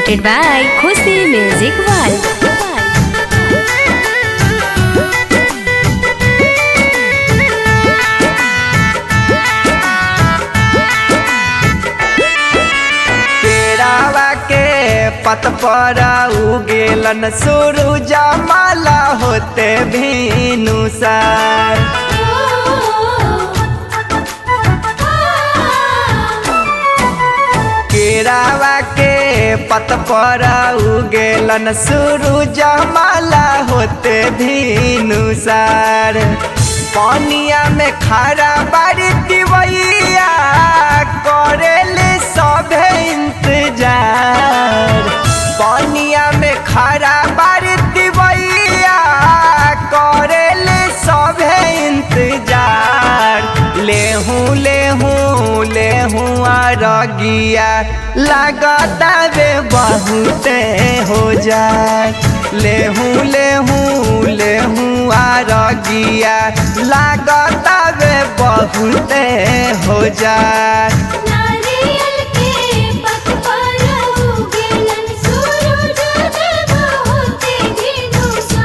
presented by Khushi Music World. पेड़ावा के पत पर उगेलन सूरज माला होते भीनु सर केरावा के पत पर उगेलन सूरज माला होते भीनु सर पानिया में खड़ा बारी दिवैया करेले सभे इंतजार पानिया में खड़ा बारी दिवैया करेले सभे इंतजार लेहूं लेहूं लेहूं आरगिया लगता वे बहुते हो जाए लेहूं लेहूं लेहूं आरगिया लगता वे बहुते हो जाए नारियल के पत पर उगेलन सूरज देव होते भिनुसा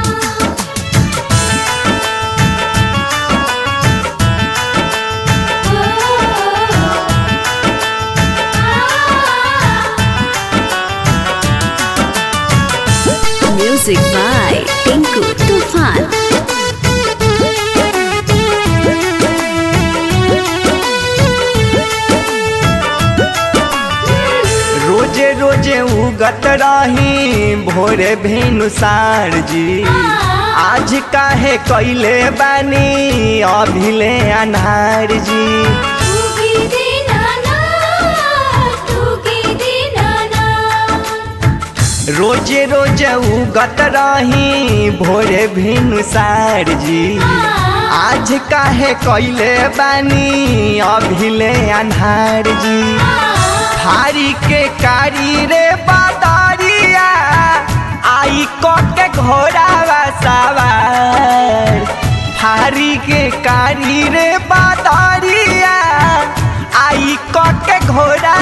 Music by Tinku Tufan. रोजे रोजे उगत रही भोरे भेनुसार जी आज काहे कैले बानी अभिले अनार जी तुगी दीनाना तुगी दीनाना रोजे रोजे उगत रही भोरे भेनुसार जी आज काहे कैले बानी अभिले अनार जी थारी के कारी रे बादारिया आई क के घोड़ा सवार थारी के कारी रे बादारिया आई क के घोड़ा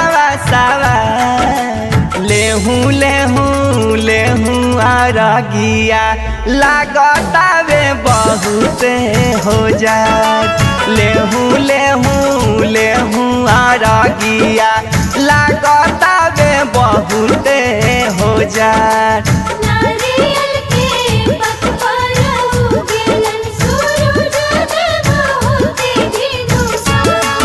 सवार लेहूं लेहूं लेहूं आरगिया लागता वे बहुते हो जाए लेहूं लेहूं लेहूं आरगिया लागता वे बहुते हो जाए नारियल के पत पर उगेलन सूरज देव होते भिनुसा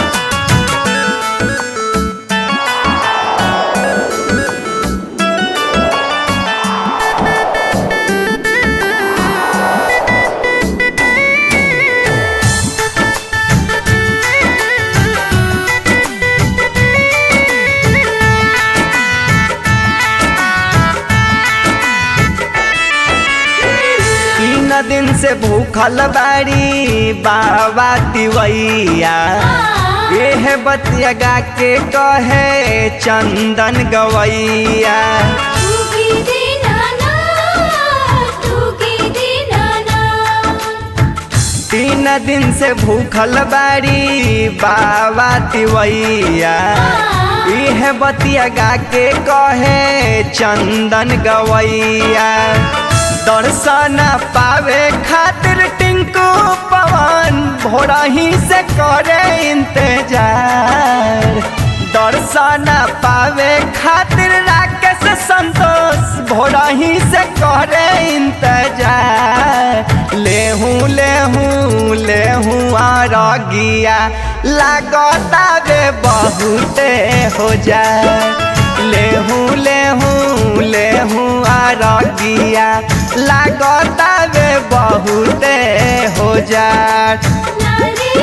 तीन दिन से भूखल बाड़ी बाबा तिवैया एह बतिया गा के कहे चंदन गवैया तुगी दीनाना तुगी दीनाना तीन दिन से भूखल बाड़ी बाबा तिवैया इह बतिया गा के कहे चंदन गवैया दर्शन पावे खातिर टिंकू पवन भोरा ही से करे इंतजार दर्शन पावे खातिर राकेश संतोष भोरा ही से करे इंतजार लेहूं लेहूं लेहूं आरगिया लागता वे बहुते हो जाए लेहूं लेहूं लेहूं आरगिया लागता वे बहुते हो जाए नारियल